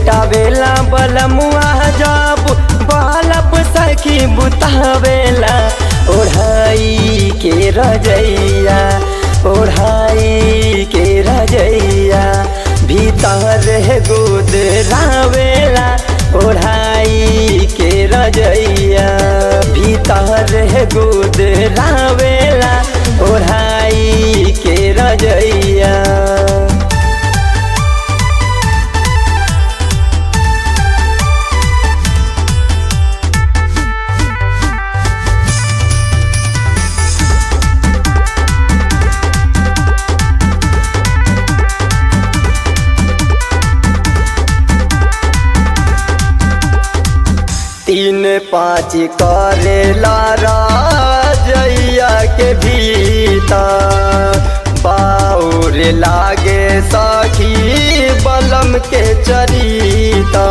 लेटावेला बलमुआ जब बालप सखी बुतावेला ओढ़ाई के रजैया ओढ़ाई के रजैया भीतर गोद रावेला ओढ़ाई के रजैया भीतर गोद रावेला ओढ़ाई के रजैया तीन पाँच करेला राजैया के भीतर बाउर लागे सखी बलम के चरिता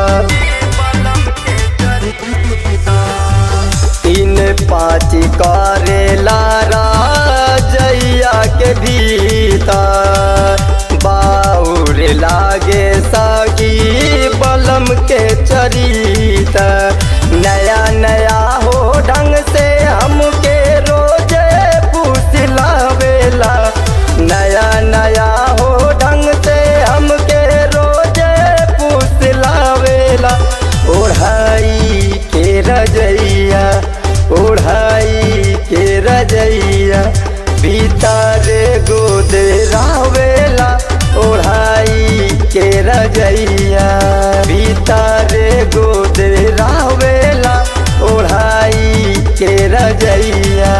तीन पाँच करेला राजैया के भीतर बाउर लागे सखी बलम के चरिता नया नया हो ढंग से हमके रोजे पूछ लावेला नया नया हो ढंग से हमके रोजे पूछ लावेला ओढ़ाई के रजैया ओढ़ाई के रजैया भीतर गोद रावेला ओढ़ाई के रजैया भीतर गोद रावेला ओढ़ाई के रजैया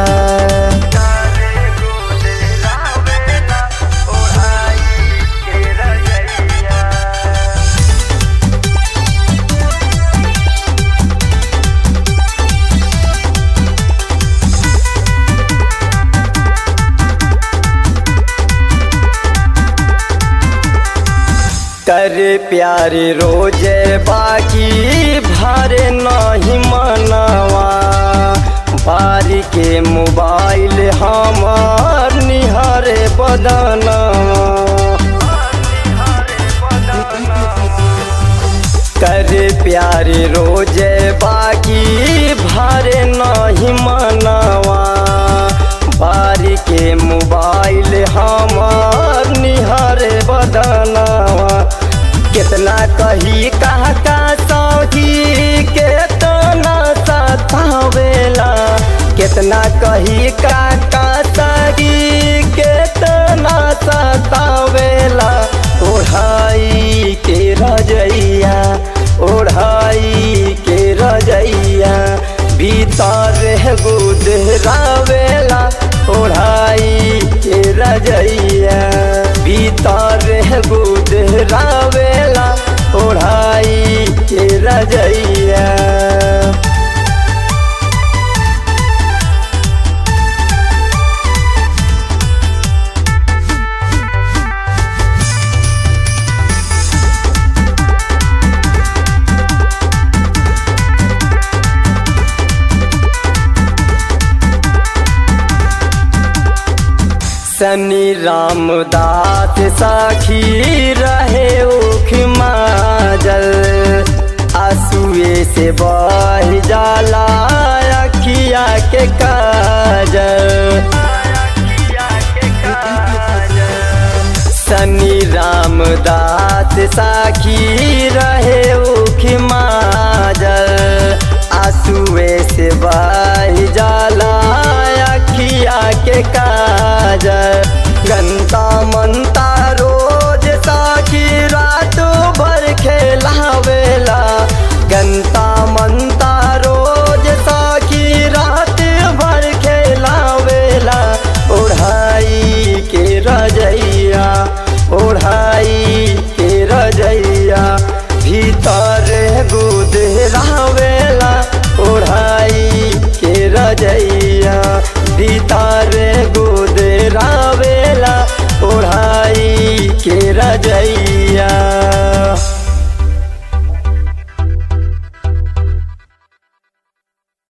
कर प्यार रोजे बाकी भारे नहीं मनवा बारी के मोबाइल हमार निहारे बदनवा कर प्यार रोजे बाकी भारे नहीं मनवा बारी के मोबाइल हमार निहारे बदनवा कितना कही कहा का सौजी केतना सतावेला कितना कही का का सगी केतना सतावेला ओढ़ाई के रजैया ओढ़ाई के रजैया भीतर गोद रावेला ओढ़ाई के रजैया भीतर गोद रावेला ओढ़ाई के रजैया शनि रामदास साखी रहे उख माजल आंसुए से बह जाला अखिया के काजल शनि रामदास साखी रहे उख माजल आंसुए से बह जाला अखिया के काजल गंता मनता रोज साखी रात भर खेलावेला गंता